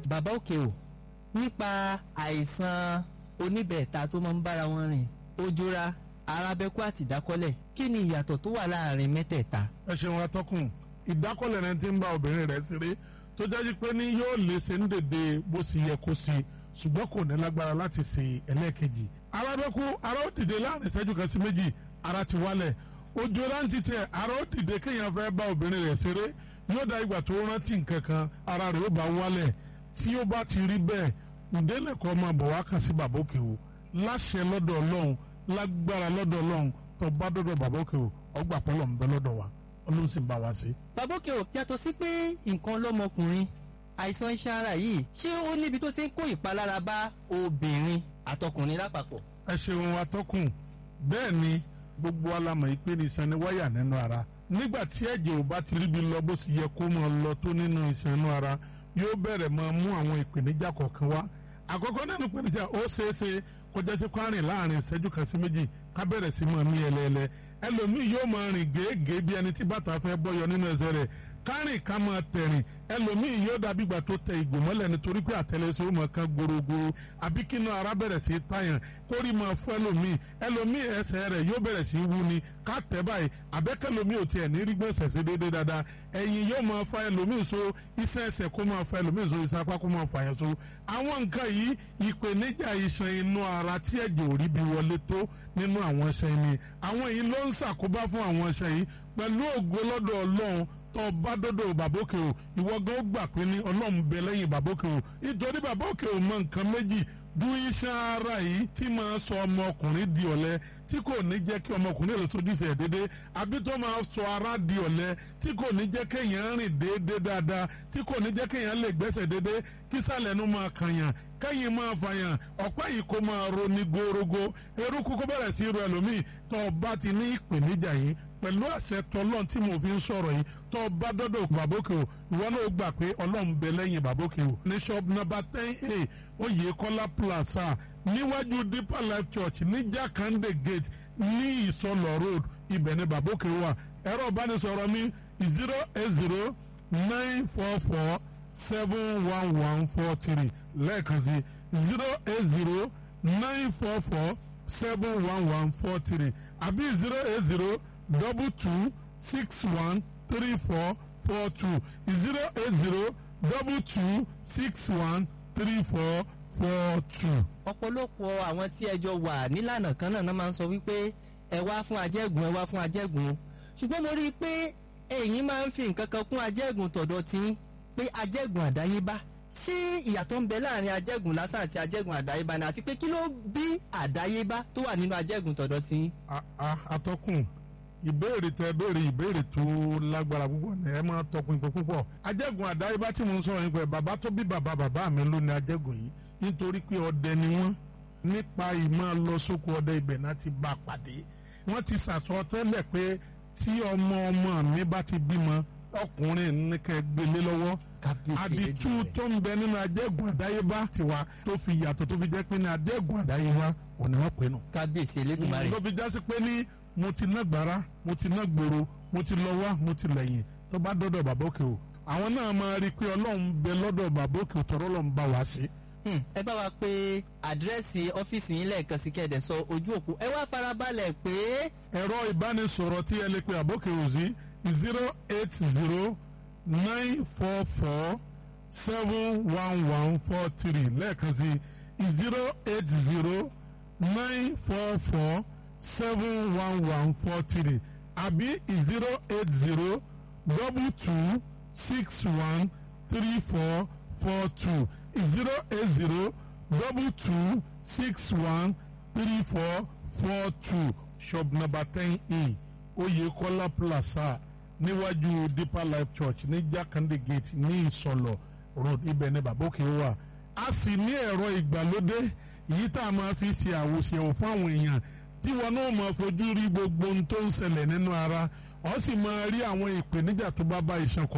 bàbá òkè o nípa àìsàn oníbẹ̀ẹ̀ta tó máa ń bára wọn rìn ojúra arábẹ́kú àti ìdákọ́lẹ̀ kí ni ìyàtọ̀ tó wà láàrin mẹ́tẹ̀ẹ̀ta. ẹ ṣeun atọ́kùn ìdákọ́lẹ̀ rẹ ti ń bá obìnrin rẹ̀ ṣeré tó jáde pé ní yóò lè ṣe ń dèdè bó ṣe yẹ kó ṣe ṣùgbọ́n kò ní lágbára láti ṣe ẹlẹ́ẹ̀kejì. arábẹ́kú ara ó dìde láàrin ìṣẹ́jú kan sí méjì ara ti wálẹ̀ ojú rántí tẹ ara ó dìde kéèyàn fẹ́ bá obìnrin rẹ̀ ṣeré yóò dá ìgbà tó rántí nǹkan kan ara rẹ̀ ó bá wálẹ̀ tí ó bá ti rí bẹ́ẹ̀ ǹdẹ́lẹ̀kọ́ máa bọ̀ wá kàn sí bàbá òkè o láṣẹ lọ́dọ̀ ọlọ́run lágbára lọ́dọ̀ ọlọ́run tó bá dọ́dọ̀ bàbá òkè o ọgbà pọ́lọ̀ ń bẹ lọ́dọ̀ wa ọlọ́run sì ń bá wa ṣe. bàbá òkè o yàtọ̀ sí pé nǹkan lọ́mọkùnrin àìsàn iṣan ara yìí ṣé ó níbi tó ti ń kó ìpalára bá obìnrin àtọkùnrin lápapọ̀. ẹ ṣeun atọ́kùn bẹ́ẹ̀ ni gbogbo alamọ̀ ìpè ní iṣan ní wáyà nínú ara nígbà tí ẹ̀jẹ̀ ò bá ti ríbi lọ bó sì yẹ kó máa lọ tó nínú iṣan inú ara yóò bẹ̀rẹ̀ máa mú àwọn ìpèníjà kọ̀ọ̀kan wá àkọ́kọ́ nínú ìpèníjà ó ṣeé ṣe kọjá sí kwárìn láàrin ìṣẹ́jú kan sí méjì ká bẹ̀rẹ̀ sí máa mí ẹlẹ́ẹ̀lẹ́ ẹlòmíì yóò máa rìn gèégèé bí ẹni tí bàtà fẹ́ bọ́yọ nínú ẹsẹ̀ rẹ̀ kárìn ká máa tẹ̀rìn ẹlòmíì yóò dàbí ìgbà tó tẹ ìgò mọ́lẹ̀ nítorí pé àtẹlẹsẹ̀ ó máa kan gorogoro àbí kí inú ara bẹ̀rẹ̀ sí tàyàn kórì máa fún ẹlòmíì ẹlòmíì ẹsẹ̀ rẹ̀ yóò bẹ̀rẹ̀ sí wú ni ká tẹ̀ báyìí àbẹ́kẹ́lòmíì ò tiẹ̀ ní rí gbọ̀nsẹ̀ sí déédéé dáadáa ẹ̀yìn yóò máa fa ẹlòmíì so iṣẹ́ ẹsẹ̀ kó máa fa ẹlòmíì so iṣẹ́ apá kó máa fa yẹn so àwọn nǹkan yìí ìpèníjà iṣan inú ara tí ẹ̀jẹ̀ ò rí bí wọlé tó nínú àwọn iṣan ni àwọn yìí ló ń ṣàkóbá fún àwọn iṣan yìí pẹ̀lú ògo lọ́dọ̀ ọlọ́run tó bá dọ́dọ̀ bàbókè o ìwọ gan ó gbà pé ní ọlọ́run bẹ lẹ́yìn bàbókè o nítorí bàbókè o mọ nǹkan méjì du iṣan ara yìí tí máa sọ ọmọkùnrin di ọ̀lẹ tí kò ní jẹ́ kí ọmọkùnrin lè sojú ìṣẹ̀ déédéé àbí tó máa sọ ara di ọ̀lẹ tí kò ní jẹ́ kéèyàn rìn déédéé dáadáa tí kò ní jẹ́ kéèyàn lè gbẹ́sẹ̀ déédéé kí sàlẹ̀ nu máa kànyàn kẹ́yìn máa fàyàn ọ̀pá yìí kó máa ro ní gorogo eruku kó bẹ̀rẹ̀ sí ro ẹlòmíì tó o bá ti ní ìpèníjà yìí pẹ̀lú àṣẹ tọlọ́n tí mo fi ń sọ̀rọ̀ yìí tó o bá dọ́dọ̀ bàbókè o ìwọ náà gbà pé ọlọ́run bẹ lẹ́yìn bàbókè o ní shop number ten a oyèkọ́lá plaza níwájú deeper life church ní jakande gate ní ìsọlọ road ibẹ̀ ni bàbókè wà ẹ̀rọ ìbánisọ̀rọ̀ mi zero eight zero nine four four seven one one four three lẹ́ẹ̀kan sí zero eight zero nine four four seven one one four three àbí zero eight zero double two six one three four four two zero eight zero double two six one three four four two. ọ̀pọ̀lọpọ̀ àwọn tí ẹjọ́ wà nílànà kan náà máa ń sọ wípé ẹ wá fún ajẹ́gùn ẹ wá fún ajẹ́gùn ṣùgbọ́n mo rí i pé ẹ̀yin máa ń fi nǹkan kan kún ajẹ́gùn tọ̀dọ̀ tí pé ajẹ́gùn àdáyébá ṣé ìyàtọ̀ ń bẹ láàrin ajẹ́gùn lásán àti ajẹ́gùn àdáyébá ni àti pé kí ló bí àdáyébá tó wà nínú ajẹ́gùn tọ̀dọ̀ tí. atọ́kùn ìbéèrè tẹ béèrè ìbéèrè tó lágbára púpọ̀ ní ẹ máa tọpinpin púpọ̀ ajẹ́gùn àdáyébá tí mo ń sọ̀rọ̀ nípa ẹ̀ bàbá tó bí bàbá bàbá mi ló ní ajẹ́gùn yìí nítorí pé ọdẹ ni wọ́n nípa ìmọ̀ lọ sóko ọdẹ ibẹ̀ náà ti bá a pàdé wọ́n ti sàsọ tẹ́lẹ̀ pé tí ọmọ ọmọ mi bá ti bímọ ọkùnrin ní kẹ́ gbélé lọ́wọ́ àdìtú tó ń bẹ nínú ajẹ́gùn àdáyébá tiwa tó fi yàtọ̀ tó fi jẹ́ pé ní ajẹ́gùn àdáyébá òní wọ́n pè nù. kábíyèsí elédùnmarè. ló fi jásí pé ní mo ti ná gbàrà mo ti ná gbòòrò mo ti lọ wá mo ti lẹ́yìn tó bá dọ́dọ̀ bàbá òkè o àwọn náà máa rí i pé ọlọ́run bẹ lọ́dọ̀ bàbá òkè o tọ́rọ́ lọ́n bá wa ṣe. ẹ bá wa pé àdírẹ́sì ọ́fíìsì yín lẹ́ẹ̀kan sí kẹ́ẹ̀dẹ̀ sọ ojú òpó ẹ wá farabalẹ̀ pé. ẹ̀rọ ìbánisọ̀rọ̀ tí ẹ lè pe àbókè òsì zero eight zero nine four four seven one one four three lẹ́ẹ̀kan sí zero eight zero nine four four seven one one four three àbí zero eight zero double two six one three four four two zero eight zero double two six one three four four two shop number ten e Oyekola Plaza níwájú Deeper Life Church ní Jakande Gate ní Ìsọlọ road ibẹ̀ ní Bàbókè wà a sì ní ẹ̀rọ ìgbàlódé yìí tá a máa fi ṣe àwòṣe fún àwọn èèyàn tí wọn náà máa fojú rí gbogbo ohun tó ń ṣẹlẹ̀ nínú ara ọ sì máa rí àwọn ìpèníjà tó bá bá iṣan kọ.